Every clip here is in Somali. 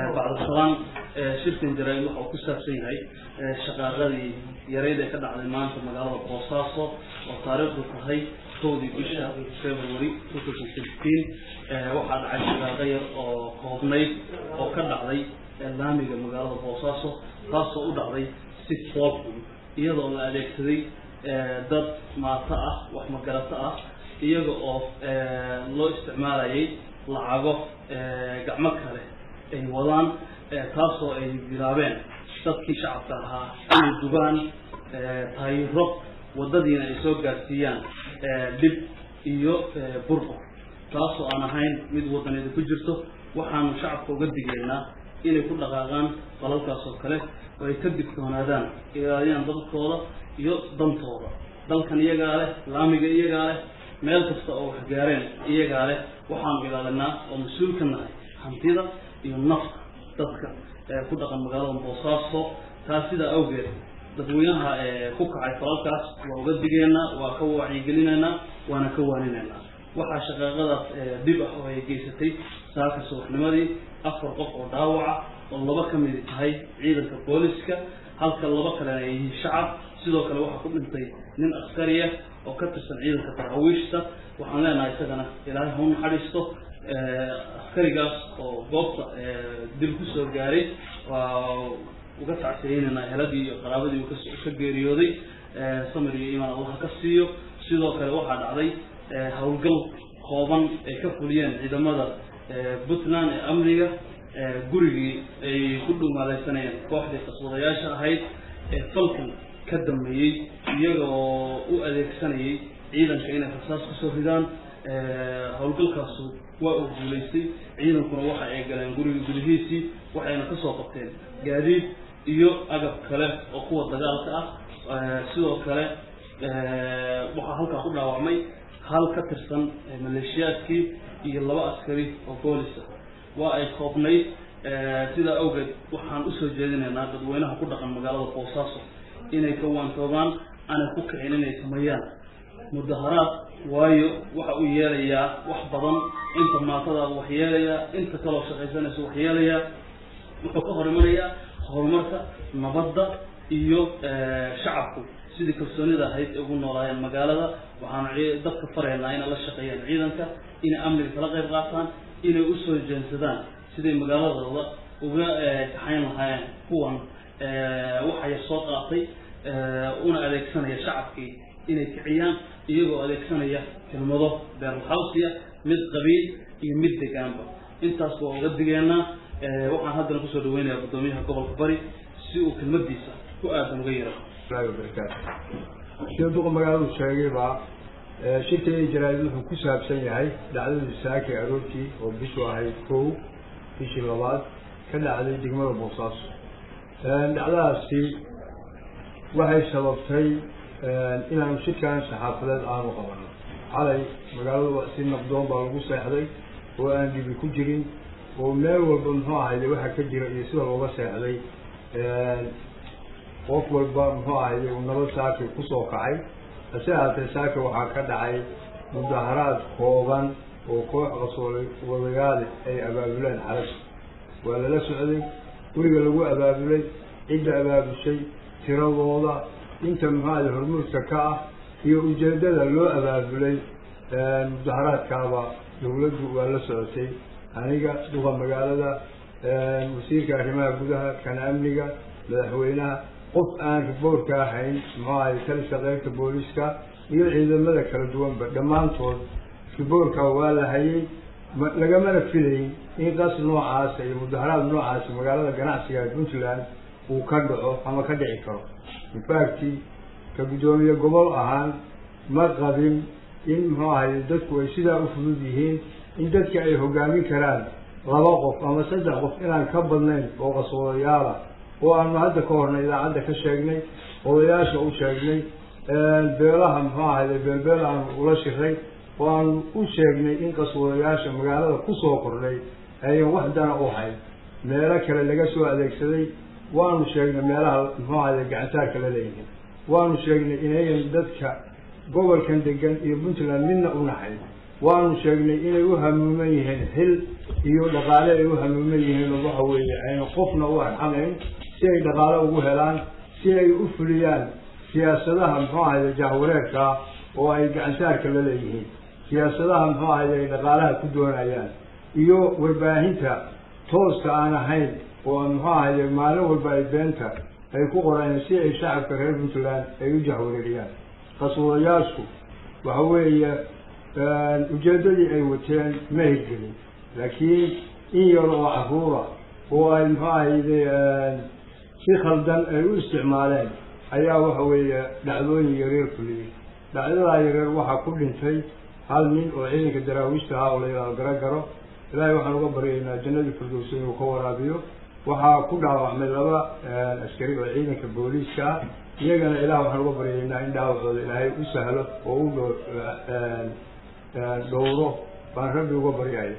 bacdashalaan shirkan jaraa-id waxa uu ku saabsan yahay shaqaaqadii yareyd ee ka dhacday maanta magaalada boosaaso oo taariikhdu tahay kowdii bisha february two thousand sixteen waxaa dhacay shaqaaqo yar oo koobnayd oo ka dhacday laamiga magaalada boosaaso taasoo u dhacday si foolxun iyadoo la adeegsaday dad maato ah wax magarato ah iyaga oo loo isticmaalayay lacago gacmo kale ay wadaan taasoo ay bilaabeen dadkii shacabka ahaa inay dugaan tayro waddadiina ay soo gaarsiiyaan dhib iyo burbur taasoo aan ahayn mid waddaneeda ku jirto waxaanu shacabka uga digaynaa inay ku dhaqaaqaan falalkaas oo kale oo ay ka digtoonaadaan ilaaliyaan dadkooda iyo dantooda dalkan iyagaa leh laamiga iyagaa leh meel kasta oo wax gaareen iyagaa leh waxaanu ilaalinaa oo mas-uul ka nahay hantida iyo nafta dadka ku dhaqan magaalada boosaaso taas sidaa awgeed dadweynaha ku kacay falalkaas waa uga digeynaa waa ka wacyigelinaynaa waana ka waaninaynaa waxaa shaqaaqadaas dhib ah oo ay geysatay saaka subaxnimadii afar qof oo dhaawaca oo laba ka midi tahay ciidanka booliska halka laba kalena ay yihiin shacab sidoo kale waxaa ku dhintay nin askariya oo ka tirsan ciidanka daraawiishta waxaan leenahay isagana ilaahay ha u naxariisto askarigaas oo goobta dil kusoo gaaray waa uga tacsiyeynayna heladii iyo qaraabadii uu ka geeriyooday samir iyo imaan allaha ka siiyo sidoo kale waxaa dhacday howlgal kooban ay ka fuliyeen ciidamada puntland ee amniga gurigii ay ku dhumaalaysanayeen kooxdii qaswadayaasha ahayd ee falkan ka dambeeyey iyagoo u adeegsanayay ciidanka inay rasaas kusoo ridaan howlgalkaasu waa uu guulaystay ciidankuna waxa ay galeen guriga gudihiisii waxayna kasoo qabteen gaadiid iyo agab kale oo kuwa dagaalka ah sidoo kale waxaa halkaa ku dhaawacmay hal ka tirsan maleeshiyaadkii iyo laba askari oo boolisa waa ay koobnayd sidaa awgeed waxaan usoo jeedinaynaa dadweynaha ku dhaqan magaalada boosaaso inay ka waantoobaan aanay ku kicin inay sameeyaan mudaharaad waayo waxa uu yeelayaa wax badan inta maatadaada wax yeelayaa inta kaloo shaqaysanaysa wax yeelayaa wuxuu ka hor imanayaa horumarka nabadda iyo shacabku sidii kalsoonida ahayd ugu noolaayeen magaalada waxaanu dadka faraynaa inay la shaqeeyaan ciidanka inay amniga kala qayb qaataan inay usoo jeensadaan siday magaaladooda uga kaxayn lahaayeen kuwan waxaya soo qaatay una adeegsanaya shacabkii inay kiciyaan iyagoo adeegsanaya kelmado beerlahawsiya mid qabiil iyo mid degaanba intaas waa uga digeenaa waxaan haddana kusoo dhaweynayaa guddoomiyaha gobolka bari si uu kelmadiisa ku aadan uga yaro sida duqa magaaladu sheegayba shirka iyo jaraa-id wuxuu ku saabsan yahay dhacdadii saaki aroortii oo bishu ahayd kow bishii labaad ka dhacday degmada boosaaso dhacdadaasi waxay sababtay inaanu shirkan saxaafadeed aanu qabano xalay magaalada si nabdoon baa lagu seexday oo aan dhibi ku jirin oo meel walba muxuu ahayde waxa ka jira iyo sida looga seexday qof walba muxuu ahayde uu nabad saaki kusoo kacay hase ahaatee saaki waxaa ka dhacay mudaharaad kooban oo koox qasoolay wadagaale ay abaabuleen xaras waa lala socday guriga lagu abaabulay cidda abaabushay tiradooda inta muxuu ahayde hormuudka ka ah iyo ujeedada loo abaabulay mudaharaadkaaba dawladdu waa la socotay aniga duqa magaalada wasiirka arrimaha gudaha kana amniga madaxweynaha qof aan riboorka ahayn muxuu ahay taliska qeybta booliska iyo ciidamada kala duwanba dhammaantood riboorka waa la hayay lagamana filayn in qas noocaasa iyo mudaharaad noocaasa magaalada ganacsiga puntland uu ka dhaco ama ka dhici karo infacti ka guddoomiye gobol ahaan ma qabin in muxuu ahay dadku ay sidaa u fudud yihiin in dadka ay hogaamin karaan laba qof ama saddex qof inaan ka badnayn oo qaswadayaala oo aanu hadda ka hornay idaacadda ka sheegnay odayaasha u sheegnay beelaha muxuu ahayde beelbeel aanu ula shiray oo aanu u sheegnay in qaswadayaasha magaalada kusoo kordhay ayan wax dana u hayn meelo kale laga soo adeegsaday waanu sheegnay meelaha muxuu ahayde gacantaarka la leeyihin waanu sheegnay inayan dadka gobolkan degan iyo puntland midna u naxayn waanu sheegnay inay u hamuuman yihiin xil iyo dhaqaale ay u hamuuman yihiin oo waxa weeye ayna qofna u arxamayn si ay dhaqaale ugu helaan si ay u fuliyaan siyaasadaha muxuu ahayde jahwareerka oo ay gacansaarka la leeyihiin siyaasadaha muxuu ahayde ay dhaqaalaha ku doonayaan iyo warbaahinta tooska aan ahayn oo muxuu ahayde maalin walba ay beenta ay ku qoreen si ay shacabka reer puntland ay u jahwareeriyaan qaswadayaashu waxa weeye ujeeddadii ay wateen ma hirgelin laakiin in yar oo caruura oo ay muxuu ahayde si khaldan ay u isticmaaleen ayaa waxa weeye dhacdooyin yareer fuliyey dhacdadaa yareer waxaa ku dhintay hal nin oo ciidanka daraawiishta ahaa oo la yidhahdo garagaro ilaahay waxaan uga baryaynaa jannadii firdowsa inuu ka waraabiyo waxaa ku dhaawacmay laba askari oo ciidanka booliiska ah iyagana ilaah waxaan uga baryaynaa in dhaawacooda ilaahay u sahlo oo u dho dhowro baan rabbi uga baryaya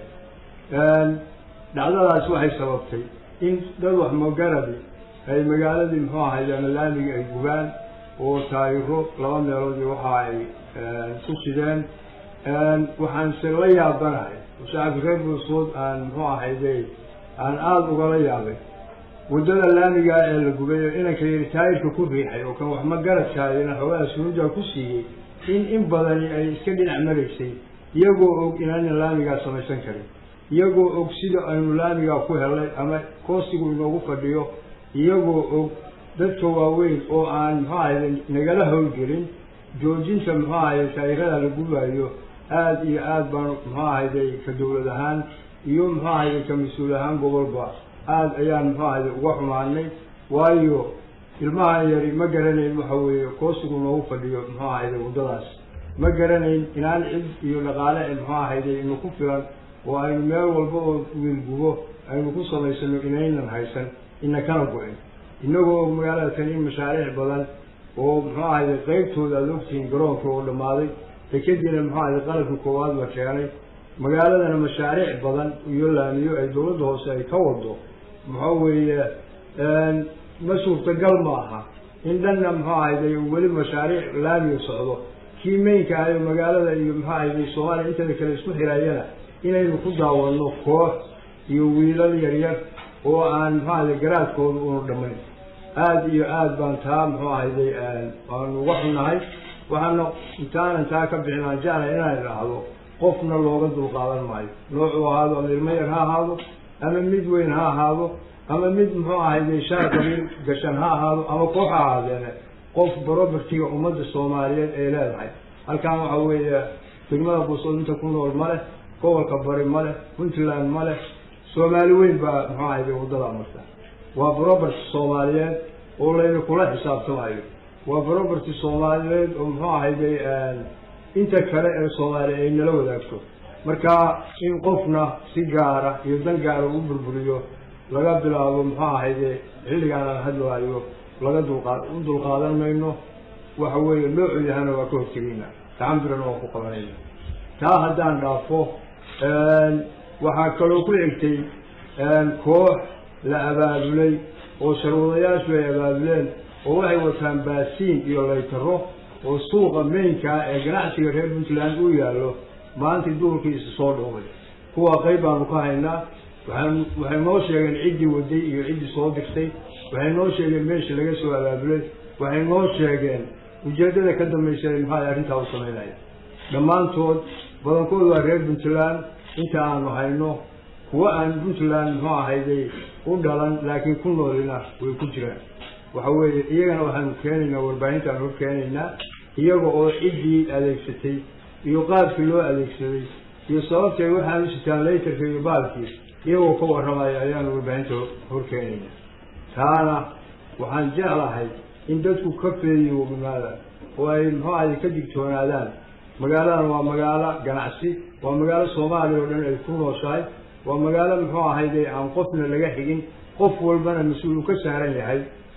dhacdadaas waxay sababtay in dad wax magaradi ay magaaladii muxuu ahayd ama laamigii ay gubaan oo taayiro laba meeloodii waxa ay ku sideen waxaanse la yaabanahay shacabka reer buusood aan muxuu ahayde aan aada ugala yaabay waddada laamigaa ee la gubay oo inanka yiri taayirka ku riixay oo kan wax ma garadkaayana xoogaa sunuudaa ku siiyey in in badani ay iska dhinac maraysay iyagoo og inaanan laamigaa samaysan karin iyagoo og sida aynu laamigaa ku helay ama koostigu inoogu fadhiyo iyagoo og dadka waaweyn oo aan muxuu ahayde nagala howlgelin joojinta muxuu ahayde taayirada la gubaayo aada iyo aada baan muxuu ahayde ka dawlad ahaan iyo muxuu ahayde ka mas-uul ahaan gobolba aada ayaan muxuu ahayde uga xumaanay waayo ilmahan yari ma garanayn waxa weeye koosigu noogu fadhiyo muxuu ahayde waddadaas ma garanayn inaan cid iyo dhaqaale muxuu ahayde inu ku filan oo aynu meel walba oo wiilgubo aynu ku samaysano inaynan haysan ina kana go-in inagoo magaalada kan in mashaariic badan oo muxuu ahayde qeybtooda aada ogtihiin garoonka oo dhammaaday dekediina muxuu ahayde qalabka koowaad la keenay magaaladana mashaariic badan iyo laamiyo ay dawladda hoose ay ka wado muxuu weeye ma suurtagal maaha in dhanna muxuu ahayde weli mashaariic laamiga socdo kii meynka ahayo magaalada iyo muxuu ahayde soomaaliya inteeda kale isku xiraayana inaynu ku daawano koox iyo wiilal yaryar oo aan muxuu ahayde garaadkooda unu dhamayn aada iyo aada baan taa muxuu ahayde waanu uga xunnahay waxaana intaanan taa ka bixin aan jeclay inaan idhaahdo qofna looga dulqaadan maayo noocuu ahaado ama ilmo yar ha ahaado ama mid weyn ha ahaado ama mid muxuu ahayde shaar qabiil gashan ha ahaado ama koox ha ahaadeene qof barobertiga ummadda soomaaliyeed ay leedahay halkan waxa weeye degmada buusood inta ku nool ma leh gobolka bari ma leh puntland ma leh soomaali weyn baa muxuu ahayde waddadaa marta waa baroberti soomaaliyeed oo layna kula xisaabtamayo waa baroberti soomaaliyeed oo muxuu ahayde inta kale ee soomaaliya ay nala wadaagto marka in qofna si gaara iyo dan gaara u burburiyo laga bilaabo muxuu ahayde xilligaan aan hadlaayo laga dulqaa u dulqaadan mayno waxa weeye noocu yahana waa ka hortegeyna gacanbirana waa ku qabanayna taa haddaan dhaafo waxaa kaloo ku xigtay koox la abaabulay oo sharwadayaashu ay abaabuleen oo waxay wataan baasiin iyo laytaro oo suuqa meynkaa ee ganacsiga reer puntland uu yaallo maantii duhurkiisa soo dhoway kuwa qayb baanu ka haynaa waxaan waxay noo sheegeen ciddii waday iyo ciddii soo dirtay waxay noo sheegeen meeshii laga soo abaabulay waxay noo sheegeen ujeeddada ka dambaysa maxaa arrintaa u samaynaya dhammaantood badankood waa reer puntland inta aanu hayno kuwa aan puntland muxuu ahayday u dhalan laakiin ku noolina way ku jiraan waxa weeye iyagana waxaanu keenaynaa warbaahintaan hor keenaynaa iyaga oo ciddii adeegsatay iyo qaabkii loo adeegsaday iyo sababtay waxaan u sitaan laytarka iyo baalkii iyagoo ka warramaya ayaanu warbaahinta hor keenaynaa taana waxaan jeclahay in dadku ka feeyoomaadaan oo ay muxuu ahay ka digtoonaadaan magaaladan waa magaalo ganacsi waa magaalo soomaaliya oo dhan ay ku nooshahay waa magaalo muxuu ahayde aan qofna laga xigin qof walbana mas-uul u ka saaran yahay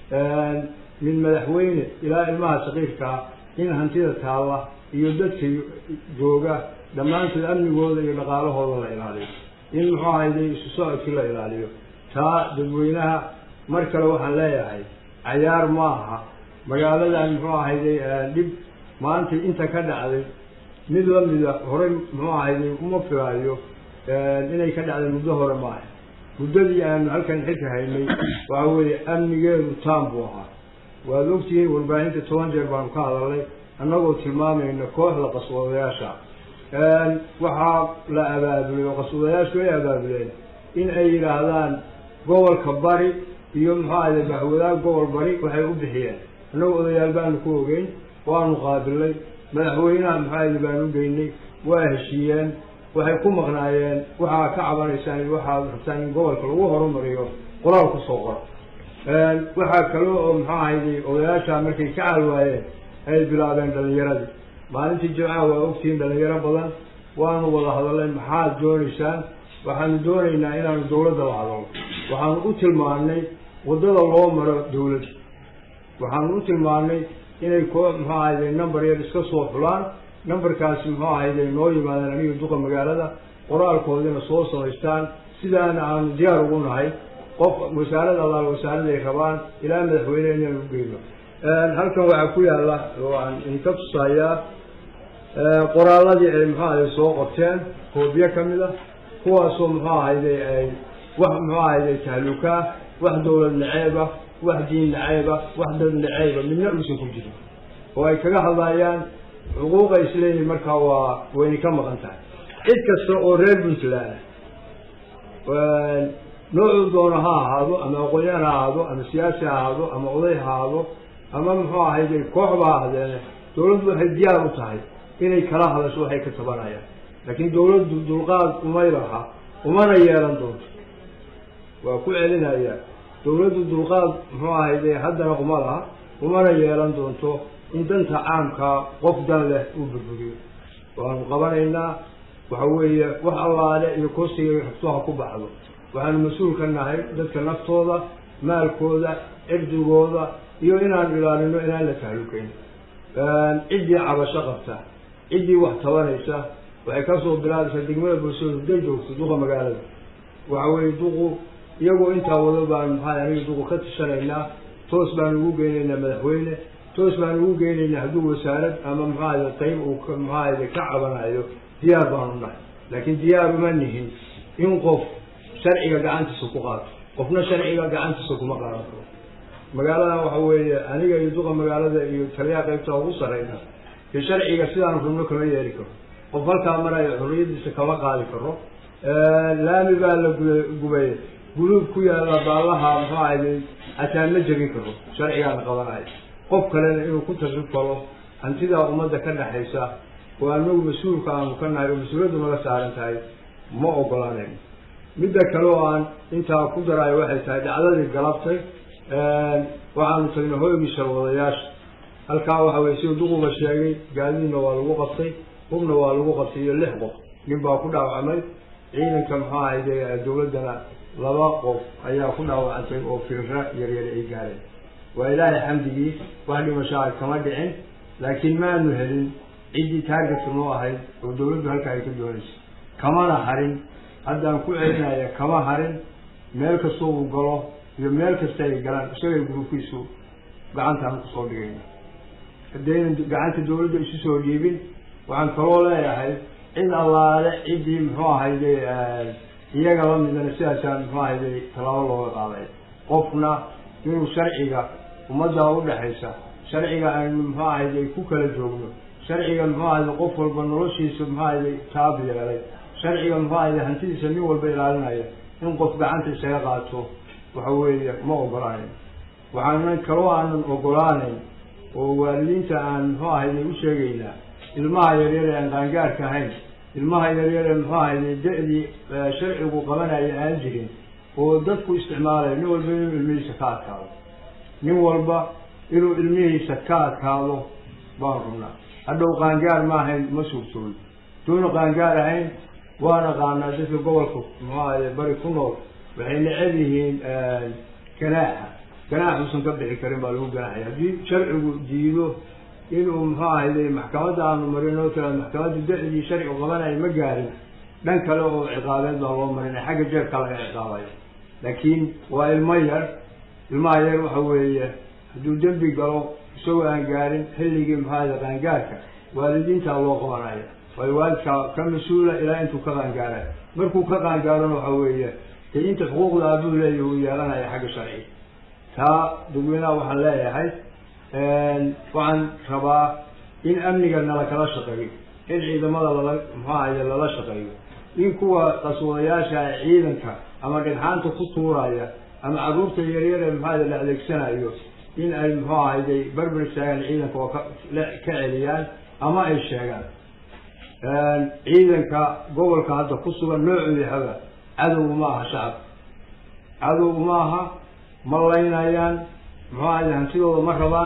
min madaxweyne ilaa ilmaha saqiirkaa in hantida taalla iyo dadka jooga dhammaantood amnigooda iyo dhaqaalahooda la ilaaliyo in muxuu ahayde isu socodkii la ilaaliyo taa dadweynaha mar kale waxaan leeyahay cayaar maaha magaaladan muxuu ahayde dhib maanta inta ka dhacday mid lamida horey muxuu ahayday uma filaayo inay ka dhacday muddo hore ma aha muddadii aanu halkan xilka haynay waxa weeye amnigeedu taam buu ahaa waad ogtihiin warbaahinta toban jeer baanu ka hadalnay annagoo tilmaamayna kooxda qaswadayaasha waxaa la abaabulay oo qaswadayaashu ay abaabuleen in ay yidhaahdaan gobolka bari iyo muxuu ahayday bahwadaag gobol bari waxay u bixiyeen annagoo odayaal baanu ku ogeyn waanu qaabilnay madaxweynaha muxuu ahayday baanu geynay waa heshiiyeen waxay ku maqnaayeen waxaa ka cabanaysaan iyo waxaad rabtaan in gobolka lagu horumariyo qoraal kusoo qoro waxaa kale oo muxuu ahayday odayaasha markay ka caal waayeen ay bilaabeen dhalinyaradii maalintii jimcaha waa ogtihiin dhalinyaro badan waanu wada hadalnay maxaad doonaysaan waxaanu doonaynaa inaanu dawladda la hadalno waxaanu u tilmaannay waddada loo maro dawladda waxaanu u tilmaannay inay koo muxuu ahayday number yar iska soo xulaan numberkaasi muxuu ahayday noo yimaadeen aniga duqa magaalada qoraalkoodina soo samaystaan sidaana aanu diyaar ugu nahay qof wasaarada allaal wasaaraday rabaan ilaa madaxweyne inaan u geyno halkan waxaa ku yaalla waan idinka tusayaa qoraaladii ay muxuu ahayday soo qorteen koobiye ka mid a kuwaasoo muxuu ahayday ay wax muxuu ahayday tahlukaa wax dawlad naceeba wax diin naceeba wax dad naceeba midna uusan ku jirin oo ay kaga hadlayaan xuquuqa isleeyihin markaa waa wayna ka maqan tahay cid kasta oo reer puntland noocuu doono ha ahaado ama aqoon-yaan ha ahaado ama siyaasi ha ahaado ama oday ha ahaado ama muxuu ahayday kooxba ha ahdeene dawladdu waxay diyaar u tahay inay kala hadasho waxay ka tabanayaan laakiin dawladdu dulqaad umay laha umana yeelan doonto waa ku celinayaa dawladdu dulqaad muxuu ahayday haddana uma laha umana yeelan doonto in danta caamkaa qof dan leh uu burburiyo waanu qabanaynaa waxa weeye wax allaale iyo kursiga xogtoha ku baxdo waxaanu mas-uul ka nahay dadka naftooda maalkooda cirdigooda iyo inaanu ilaalino inaan la tahlukeyn ciddii cabasho qabta ciddii wax tabanaysa waxay kasoo bilaabaysaa degmada bulshada hadday joogto duqa magaalada waxa weeye duqu iyagoo intaa wado baanu maxaa aniga duqu ka tashanaynaa toos baanu ugu geynaynaa madaxweyne toos baanu ugu geynaynaa hadduu wasaarad ama maxaahada qayb uu maxaahada ka cabanayo diyaar baanu nahay laakiin diyaar uma nihin in qof sharciga gacantiisa ku qaato qofna sharciga gacantiisa kuma qaadan karo magaaladan waxa weeye aniga iyo duqa magaalada iyo taliyaha qaybta ugu sarreyna iyo sharciga sidaanu rabno kama yeeli karo qof halkaa maraya xorriyadiisa kama qaadi karo laami baa la gubay guluub ku yaalla baallaha muxuu ahayday hataa ma jebin karo sharcigaana qabanayo qof kalena inuu ku tasrif karo hantidaa ummadda ka dhexaysa oo anagu mas-uulka aanu ka nahay oo mas-uuliyaddu naga saaran tahay ma ogolaanayno midda kale oo aan intaa ku daraayo waxay tahay dhacdadii galabtay waxaanu tagnay hoygii sharwadayaasha halkaa waxa weye siduu duquba sheegay gaadiidna waa lagu qabtay hubna waa lagu qabtay iyo lix qof nin baa ku dhaawacmay ciidanka muxuu ahayde dawladdana laba qof ayaa ku dhaawacantay oo firra yaryar ay gaareen waa ilaahay xamdigii wax dhimashaa kama dhicin laakiin maanu helin ciddii taargetka noo ahayd oo dawladdu halkaa ay ka doonaysay kamana harin haddaan ku celinaya kama harin meel kastoo uu galo iyo meel kasta ay galaan isagay guruubkiisu gacantaan kusoo dhigayna haddaynan gacanta dawladda isu soo dhiibin waxaan kaloo leeyahay cid allaale ciddii muxuu ahayde iyaga la midana sidaasaan muxuu ahayde tallaabo looga qaaday qofna inuu sharciga ummaddaa udhexaysa sharciga aynu muxuu ahayde ku kala joogno sharciga muxuu ahayde qof walba noloshiisa muxuu ahayde taab yeelay sharciga muxuu ahayde hantidiisa nin walba ilaalinaya in qof gacanta isaga qaato waxa weeye ma ogolaanayn waxaanan kaloo aanan ogolaanayn oo waalidiinta aan muxuu ahayde u sheegaynaa ilmaha yaryar ee aan qaangaarka ahayn ilmaha yaryar ee muxuu ahayde da-dii sharcigu qabanaya aan jirin oo dadku isticmaalayo nin walba inuu ilmihiisa ka adkaado nin walba inuu ilmihiisa ka adkaado baan rabnaa hadhow qaangaar ma ahayn ma suurtoodo duuna qaangaar ahayn waan aqaanaa dadka gobolka muxuu ahayde bari ku nool waxay necab yihiin ganaaxa ganaax uusan ka bixi karin baa lagu ganaaxaya haddii sharcigu diido inuu muxuu ahayde maxkamadda aanu marin oo tira maxkamadda da-dii sharcigu qabanaya ma gaarin dhan kale oo ciqaabeed baa loo marinaya xagga jeerka laga ciqaabayo laakiin waa ilmo yar ilmaha yar waxa weeye hadduu dembi galo isagoo aan gaarin xilligii muxuu ahayde qaangaarka waalidiintaa loo qabanaya waayo waalidkaa ka mas-uula ilaa intuu ka qaangaara markuu ka qaangaarona waxa weeye dee inta xuquuqda aabuu leeyahy uu yeelanaya xagga sharciga taa dadweynaha waxaan leeyahay waxaan rabaa in amniga nala kala shaqeeyo in ciidamada lala muxuu ahaye lala shaqeeyo in kuwa qaswadayaasha ciidanka ama dhagxaanta ku tuuraya ama carruurta yaryar ee muxuu la adeegsanayo in ay muxuu ahayday barbar istaagaan ciidanka oo ka ka celiyaan ama ay sheegaan ciidanka gobolka hadda ku sugan noocuu yahaba cadow ma aha shacab cadow ma aha ma laynayaan muxuu ahaye hantidooda ma rabaan